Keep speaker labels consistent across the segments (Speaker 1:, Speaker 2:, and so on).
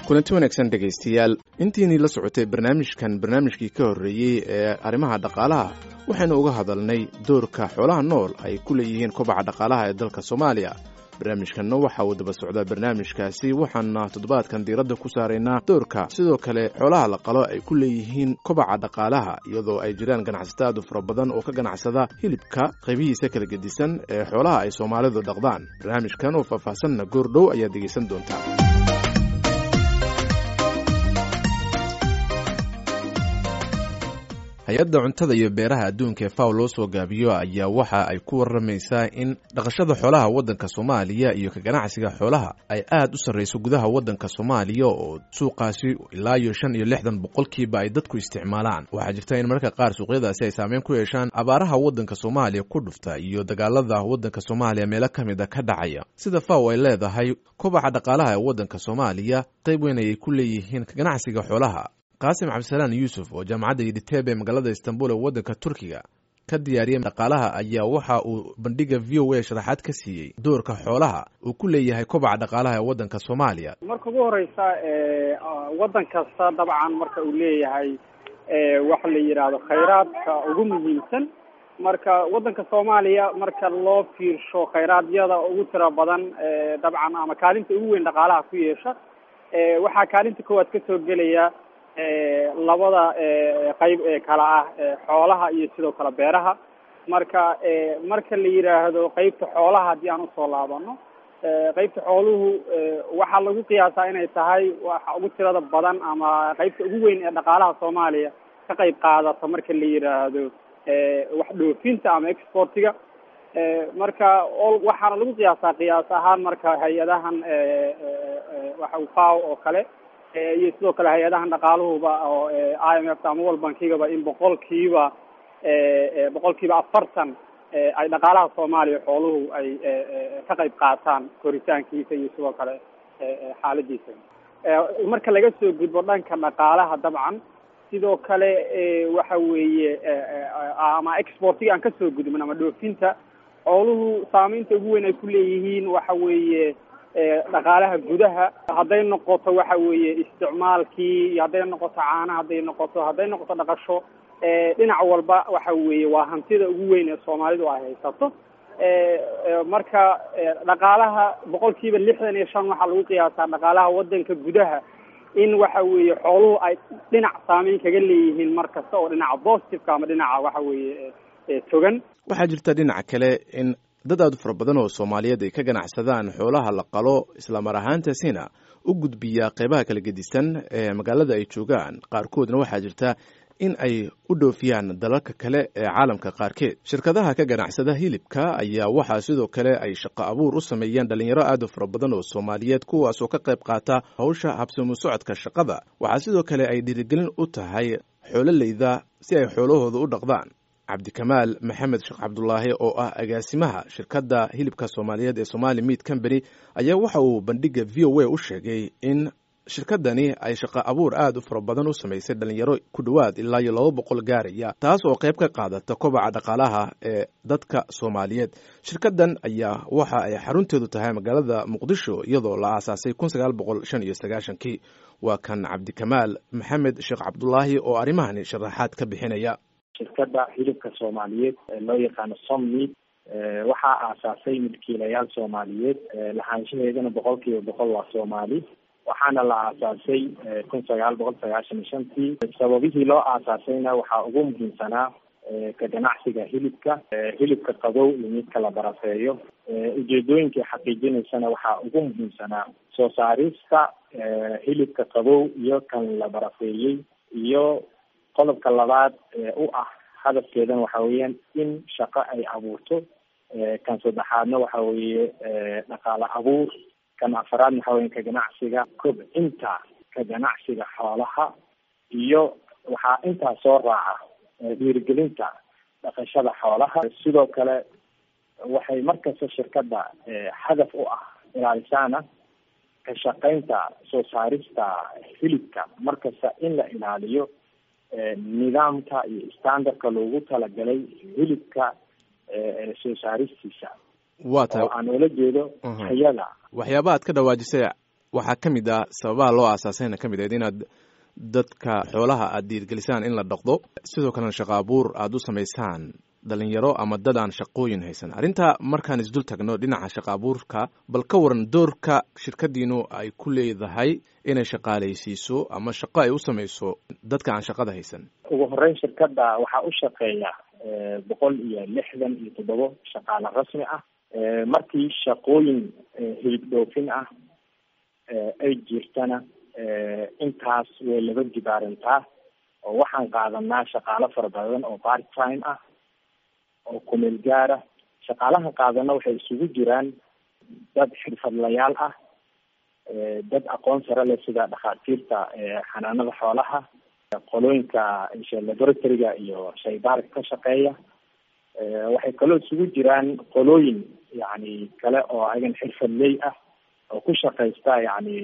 Speaker 1: kulanti wanaagsan dhegaystayaal intiinii la socotay barnaamijkan barnaamijkii ka horreeyey ee arrimaha dhaqaalaha waxaynu uga hadalnay doorka xoolaha nool ay ku leeyihiin kobaca dhaqaalaha ee dalka soomaaliya barnaamijkanna waxa uu daba socdaa barnaamijkaasi waxaana toddobaadkan diiradda ku saaraynaa doorka sidoo kale xoolaha la qalo ay ku leeyihiin kobaca dhaqaalaha iyadoo ay jiraan ganacsato aad u fara badan oo ka ganacsada hilibka qaybihiisa kala gedisan ee xoolaha ay soomaalidu dhaqdaan barnaamijkan oo faahfaahsanna goordhow ayaad dhegaysan doontaa hay-adda cuntada iyo beeraha adduunka ee faw loo soo gaabiyo ayaa waxa ay ku waramaysaa in dhaqashada xoolaha waddanka soomaaliya iyo ka ganacsiga xoolaha ay aad u sarrayso gudaha waddanka soomaaliya oo suuqaasi ilaa iyo shan iyo lixdan boqolkiiba ay dadku isticmaalaan waxaa jirta in mararka qaar suuqyadaasi ay saameyn ku yeeshaan abaaraha waddanka soomaaliya ku dhufta iyo dagaalada waddanka soomaaliya meelo ka mid a ka dhacaya sida faw ay leedahay kobaca dhaqaalaha ee waddanka soomaaliya qayb weyn ayay ku leeyihiin ka ganacsiga xoolaha qaasim cabdisalaan yuusuf oo jaamacadda yidhiteeb ee magaalada istanbul ee waddanka turkiga ka diyaariyay dhaqaalaha ayaa waxa uu bandhiga v o a sharaxaad ka siiyey doorka xoolaha uu ku leeyahay kobaca dhaqaalaha ee waddanka soomaaliya
Speaker 2: marka ugu horeysa waddan kasta dabcan marka uu leeyahay waxa la yidhaahdo khayraadka ugu muhiimsan marka waddanka soomaaliya marka loo fiirsho khayraadiyada ugu tira badan dabcan ama kaalinta ugu weyn dhaqaalaha ku yeesha waxaa kaalinta koowaad kasoo gelaya labada qayb ee kala ah xoolaha iyo sidoo kale beeraha marka marka la yidhaahdo qeybta xoolaha haddii aan usoo laabano qeybta xooluhu waxaa lagu qiyaasaa inay tahay waxa ugu tirada badan ama qeybta ugu weyn ee dhaqaalaha soomaaliya ka qayb qaadata marka la yidhaahdo wax dhoofinta ama exportiga marka waxaana lagu qiyaasaa qiyaas ahaan marka hay-adahan waxa faw oo kale iyo sidoo kale hay-adahan dhaqaaluhuba oo i m f ama world bankigaba in boqolkiiba boqolkiiba afartan ay dhaqaalaha soomaaliya xooluhu ay ka qayb qaataan koritaankiisa iyo sidoo kale xaaladiisa marka laga soo gudbo dhanka dhaqaalaha dabcan sidoo kale waxa weeye ama exportiga aan kasoo gudbin ama dhoofinta xooluhu saameynta ugu weyn ay ku leeyihiin waxa weeye dhaqaalaha gudaha hadday noqoto waxa weeye isticmaalkii iyo hadday noqoto caana hadday noqoto hadday noqoto dhaqasho dhinac walba waxa weeye waa hantida ugu weyn ee soomaalidu ay haysato marka dhaqaalaha boqol kiiba lixdan iyo shan waxaa lagu qiyaasaa dhaqaalaha waddanka gudaha in waxa weeye xooluhu ay dhinac saameyn kaga leeyihiin mar kasta oo dhinaca positiveka ama dhinaca waxa weeye togan
Speaker 1: waxaa jirta dhinaca kale in dad aad u fara badan oo soomaaliyeed ay ka ganacsadaan xoolaha la qalo islamar ahaantaasina u gudbiya qeybaha kala gedisan ee magaalada ay joogaan qaarkoodna waxaa jirta in ay u dhoofiyaan dalalka kale ee caalamka qaarkeed shirkadaha ka ganacsada hilibka ayaa waxaa sidoo kale ay shaqo abuur u sameeyeen dhalinyaro aad u fara badan oo soomaaliyeed kuwaas oo ka qayb qaata hawsha habsamu socodka shaqada waxaa sidoo kale ay dhiirigelin u tahay xoololeyda si ay xoolahooda u dhaqdaan cabdikamaal maxamed sheekh cabdulaahi oo ah agaasimaha shirkadda hilibka soomaaliyeed ee somali meat company ayaa waxa uu bandhiga v o a u sheegay in shirkadani ay shaqo abuur aad u fara badan u samaysay dhalinyaro ku dhowaad ilaa iyo laba boqol gaaraya taas oo qayb ka qaadata kobaca dhaqaalaha ee dadka soomaaliyeed shirkaddan ayaa waxa ay xarunteedu tahay magaalada muqdisho iyadoo la aasaasay kun sagaal boqol shan iyo sagaashankii waa kan cabdikamaal maxamed sheekh cabdulaahi oo arrimahani sharaxaad ka bixinaya
Speaker 3: shirkadda hilibka soomaaliyeed ee loo yaqaano sommeat waxaa aasaasay milkiilayaal soomaaliyeed lahaanshaheedana boqol kiiba boqol waa soomaali waxaana la aasaasay kun sagaal boqol sagaashan iyo shantii sababihii loo aasaasayna waxaa ugu muhiimsanaa ka ganacsiga hilibka hilibka qabow iyo midka la barafeeyo ujeedooyinkay xaqiijinaysana waxaa ugu muhiimsanaa soo saarista hilibka qabow iyo kan la barafeeyey iyo qodobka labaad ee u ah hadafkeedana waxa weeyaan in shaqo ay abuurto kan saddexaadna waxa weeye dhaqaale abuur kan afaraadna waxa weya ka ganacsiga kobcinta ka ganacsiga xoolaha iyo waxaa intaa soo raaca dhiirigelinta dhaqashada xoolaha sidoo kale waxay markasta shirkadda hadaf u ah ilaalisaana ka shaqeynta soo saarista hilibka markasta in la ilaaliyo nidaamka iyo standardka loogu talagalay hilibka soo saaristiisa
Speaker 1: waa tahay
Speaker 3: oo aan ula jeedo
Speaker 1: Mhm.
Speaker 3: tayada
Speaker 1: waxyaaba aad ka dhawaajisay waxaa ka mid ah sababaha loo aasaasayna ka mid ahayd inaad dadka xoolaha aada dhiirgelisaan in la dhaqdo sidoo kalena shaqo abuur aada u samaysaan dhalinyaro ama dad aan shaqooyin haysan arrinta markaan isdul tagno dhinaca shaqo abuurka bal ka waran doorka shirkadiinu ay ku leedahay inay shaqaalaysiiso ama shaqo ay u samayso dadka aan shaqada haysan
Speaker 3: ugu horeyn shirkadda waxaa u shaqeeya boqol iyo lixdan iyo toddobo shaqaale rasmi ah markii shaqooyin hilib dhoofin ah ay jirtana intaas way laba jibaarantaa oo waxaan qaadanaa shaqaalo fara badan oo part time ah oo kumeel gaara shaqaalaha qaadana waxay isugu jiraan dad xirfadlayaal ah dad aqoon sare leh sida dhakhaatiirta xanaanada xoolaha qolooyinka laboratoryga iyo shaybaarka ka shaqeeya waxay kaloo isugu jiraan qolooyin yani kale oo ayagan xirfadley ah oo ku shaqaysta yani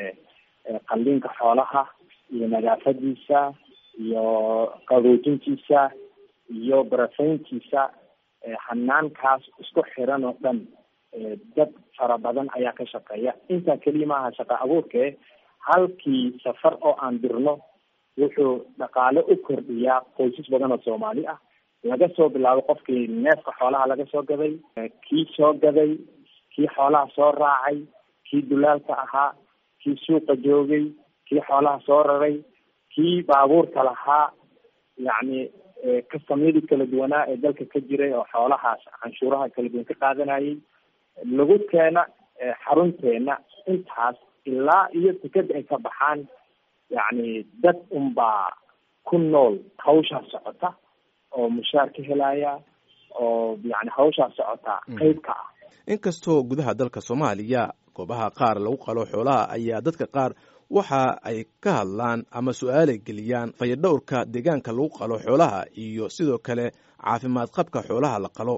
Speaker 3: qalliinka xoolaha iyo nadaafadiisa iyo qaboojintiisa iyo barafayntiisa xanaankaas isku xiran oo dhan dad fara badan ayaa ka shaqeeya intaa keliya maaha shaqa abuurke halkii safar oo aan dirno wuxuu dhaqaale u kordhiyaa qoysas badan oo soomaali ah laga soo bilaabo qofkii neefka xoolaha laga soo gaday kii soo gaday kii xoolaha soo raacay kii dulaalka ahaa kii suuqa joogay kii xoolaha soo raray kii baabuurka lahaa yacni kastamyadii kala duwanaa ee dalka ka jiray oo xoolahaas canshuuraha kala duwan ka qaadanayay lagu keena xarunteena intaas ilaa iyo tikada ay ka baxaan yacni dad unbaa ku nool hawshaa socota oo mushaar ka helaya oo yani hawshaa socota qeyb ka ah
Speaker 1: inkastoo gudaha dalka soomaaliya goobaha qaar lagu qalo xoolaha ayaa dadka qaar waxa ay ka hadlaan ama su-aalay geliyaan fayadhowrka deegaanka lagu qalo xoolaha iyo sidoo kale caafimaad qabka xoolaha la qalo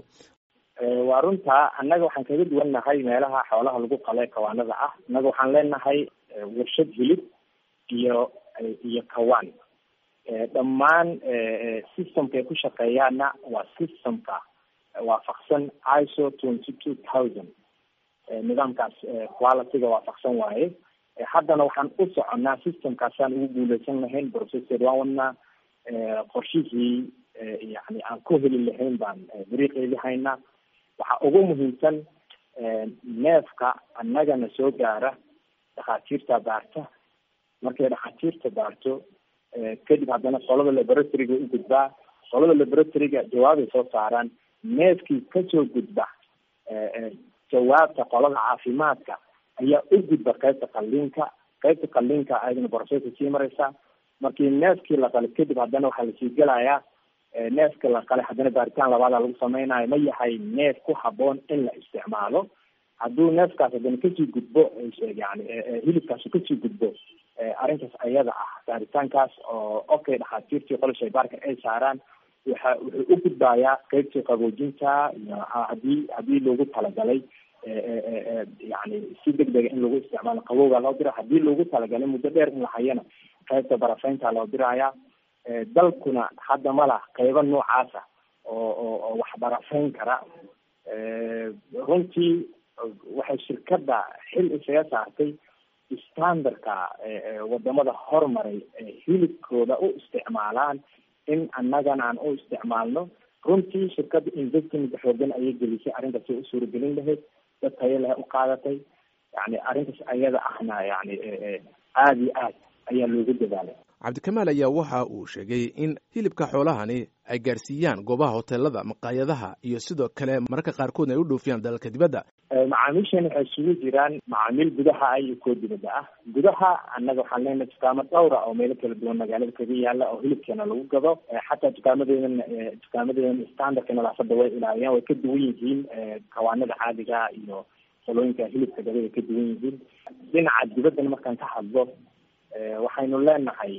Speaker 3: waa runtaa annaga waxaan kaga duwan nahay meelaha xoolaha lagu qalo ee kawaanada ah annaga waxaan leenahay warshad hilib iyo iyo kawaan dhammaan systemka ay ku shaqeeyaana waa systemka waafaqsan iso twenty two thousand nidaamkaas qualityga waafaqsan waaye haddana waxaan u soconaa systemkaasaan ugu guuleysan lahayn processor waan wadnaa qorshihii yani aan ku heli lahayn baan dariiqeedi haynaa waxaa ugu muhiimsan neefka annagana soo gaara dhakhaatiirta baarta markay dhakhaatiirta baarto kadib haddana qolada laboratoryga u gudbaa qolada laboratoryga jawaabay soo saaraan neefkii kasoo gudba jawaabta qolada caafimaadka ayaa u gudba qaybta qalliinka qaybta qalliinka ayadana borosesa sii mareysa markii neefkii la qalay kadib haddana waxaa lasii gelayaa neefka la qalay haddana baaritaan labaada lagu sameynayo ma yahay neef ku haboon in la isticmaalo hadduu neefkaas haddana kasii gudbo yani hilibkaas kasii gudbo arrintaas ayada ah baaritaankaas oo okay dhakhaatiirtii qola shaybaarka ay saaraan waxa wuxuu u gudbayaa qeybtii qaboojinta iyo hadii hadii loogu talagalay yani si deg dega in lagu isticmaalo qabowgaa loo dira hadii loogu talagalay muddo dheer in la hayana qaybta barafaynta loo diraya dalkuna hadda ma lah qeybo noocaasa oo oo oo wax barafayn kara runtii waxay shirkadda xil isaga saartay standardka wadamada hormaray hilibkooda u isticmaalaan in annagana aan u isticmaalno runtii shirkadda investment xoogan ayay gelisay arrintaasi u suuragelin lahayd dad tayo leh u qaadatay yani arrintaas ayada ahna yani aada iyo aad ayaa loogu dadaalay
Speaker 1: cabdikamaal ayaa waxa uu sheegay in hilibka xoolahani ay gaarsiiyaan goobaha hoteelada maqaayadaha iyo sidoo kale mararka qaarkoodna ay u dhoofiyaan dalalka dibadda
Speaker 3: macaamiishan waxay isugu jiraan macaamiil gudaha ah iyo kuwa dibadda ah gudaha annaga waxaan leenahay dukaamo dhowra oo meelo kala duwan magaalada kaga yaala oo hilibkeena lagu gado xataa dukaamadeedan dukaamadeedan standardka nadaafada way ilaaliyaan way ka duwan yihiin kawaanada caadiga iyo qolooyinka hilibka gada way ka duwan yihiin dhinaca dibaddana markaan ka hadlo waxaynu leenahay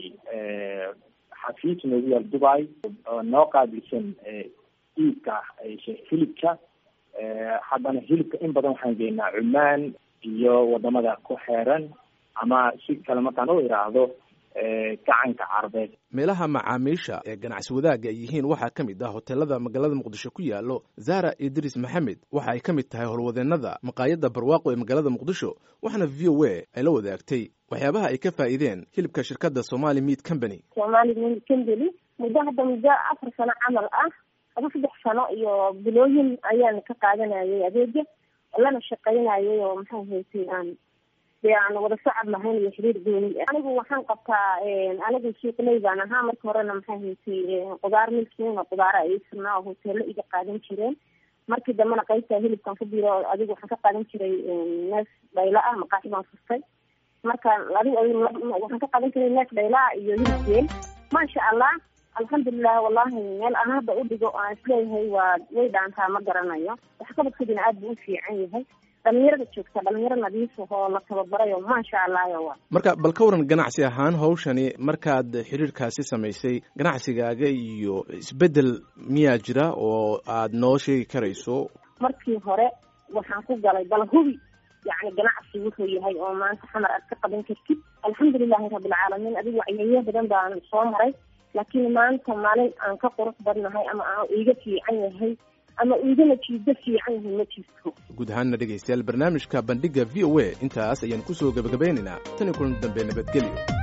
Speaker 3: xafiis noogu yaal dubai oo noo qaabilsan iibka hilibka haddana hilibka in badan waxaan geynaa cumaan iyo wadamada ku xeeran ama si kale markaan u iraahdo gacanka carbeed
Speaker 1: meelaha macaamiisha ee ganacsi wadaagga ay yihiin waxaa ka mid ah hoteelada magaalada muqdisho ku yaalo zara idris maxamed waxa ay ka mid tahay howlwadeenada maqaayadda barwaaqo ee magaalada muqdisho waxaana v o a ay la wadaagtay waxyaabaha ay ka faa'iideen hilibka shirkadda somali meat company
Speaker 4: somali meat company muddo hadda muddo afar sano camal ah aba saddex sano iyo bilooyin ayaan ka qaadanayay adeega lana shaqaynayay oo maxaa haysay aan dee aan wada socod lahayn iyo xiriir gooni anigu waxaan qabtaa anigu suuqley baan ahaa marka horena maxaa haysay qudaar milkiina qudaara ay sirnaa oo hoteelo iga qaadan jireen markii dambena qaybta hilibkan ku biro adigu waxaan ka qaadan jiray neef dhayla ah maqaaxi baan furtay marka adigu waxaan ka qaadan jiray neef dhayla ah iyo hilib geel maasha allah alxamdulilah wallahi meel aan hadda u dhigo aan isleeyahay waa way dhaantaa ma garanayo waxqabadkoodina aad buu u fiican yahay dhalinyarada joogta dhalinyaro nadiif ahoo la tababarayo maasha allah wa
Speaker 1: marka bal ka waran ganacsi ahaan hawshani markaad xiriirkaasi samaysay ganacsigaaga iyo isbedel miyaa jira oo aad noo sheegi karayso
Speaker 4: markii hore waxaan ku galay bal hubi yacni ganacsi wuxuu yahay oo maanta xamar aad ka qaban kartid alxamdulilahi rabbilcaalamiin adigu wacyeyo badan baan soo maray laakiin maanta maalin aan ka qurux badnahay ama aan iiga fiican yahay ama iiga natiijo fiican yahay ma jirto
Speaker 1: guud ahaanna dhegaystayaal barnaamijka bandhiga v o a intaas ayaan kusoo gebagabaynaynaa tan iyo kulan dambe nabadgelyo